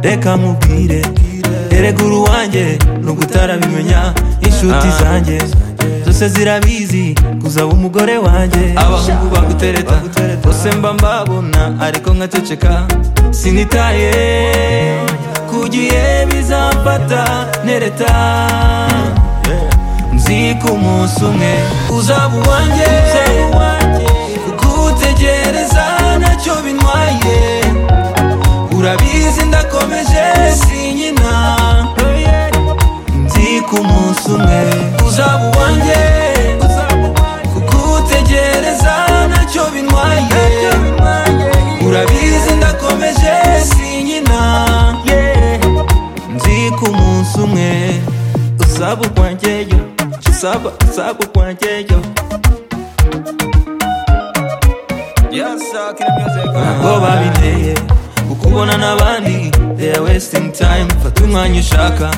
reka nkubwire eregura uwanjye nubwo utarabimenya inshuti zanjye zose zirabizi kuza umugore wanjye abahungu bagutereta bose mba mbabona ariko nkaceceka sinitaye kugiye bizamfata nereta nzi ko umunsi umwe uzaba uwanjye kugutegereza ntacyo bintwaye urabizi ndakomeje sinkina nzi ko umunsi umwe uzaba uwanjye kugutegereza ntacyo bintwaye urabizi ndakomeje sinkina nzi ko umunsi umwe uzaba uwanjyeyo uzaba uzaba uwanjyeyo ntabwo babinteye ukubona n'abandi they are wasting time fata umwanya ushaka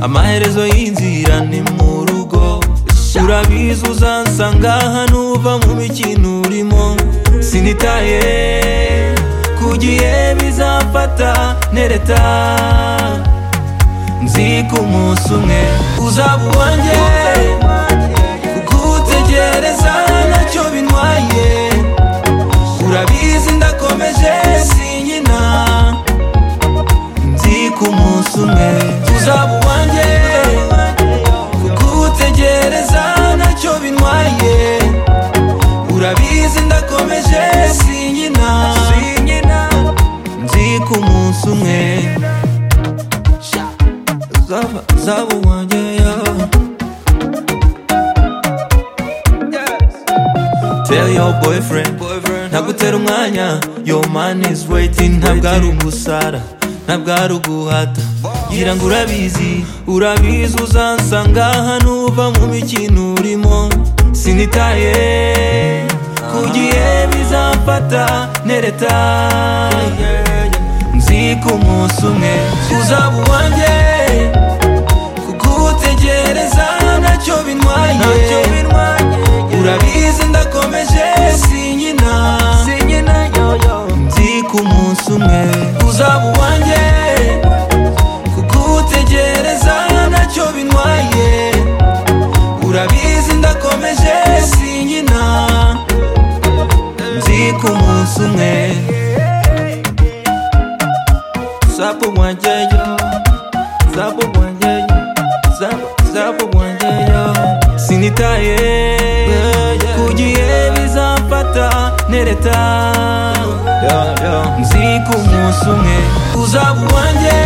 amaherezo y'inzira ni mu rugo urabizi uzansanga hano uva mu mikino urimo sinitaye kugiye bizamfata nereta nzi ko umunsi umwe uzaba uwanjye kugutegereza ntacyo bintwaye urabizi ndakomeje sinkina nzi ko umunsi umwe uzaba uwanjye kugutegereza ntacyo bintwaye urabizi ndakomeje sinkina nzi ko umunsi umwe uzaba uzaba uwanjye yeah. Tell your boyfriend, ntagutera umwanya Your man is waiting Ntabwo ari ugusara Ntabwo ari uguhata Gira ngo urabizi Urabizi uzansanga hano uva mu mikino urimo Sinitaye Kugiye bizamfata Nereta Nzi ko umunsi umwe Uzaba uwanjye Kugutegereza ntacyo bintwaye urabizi ndakomeje sinkina nzi ko umunsi umwe uzaba uwanjye kugutegereza ntacyo bintwaye urabizi ndakomeje sinkina nzi ko umunsi umwe uzaba uwanjye yo uzaba uwanjye yo uzaba uzaba uwanjye yo sinitaye kugiye bizamfata nereta nzi ko umunsi umwe uzaba uwanjye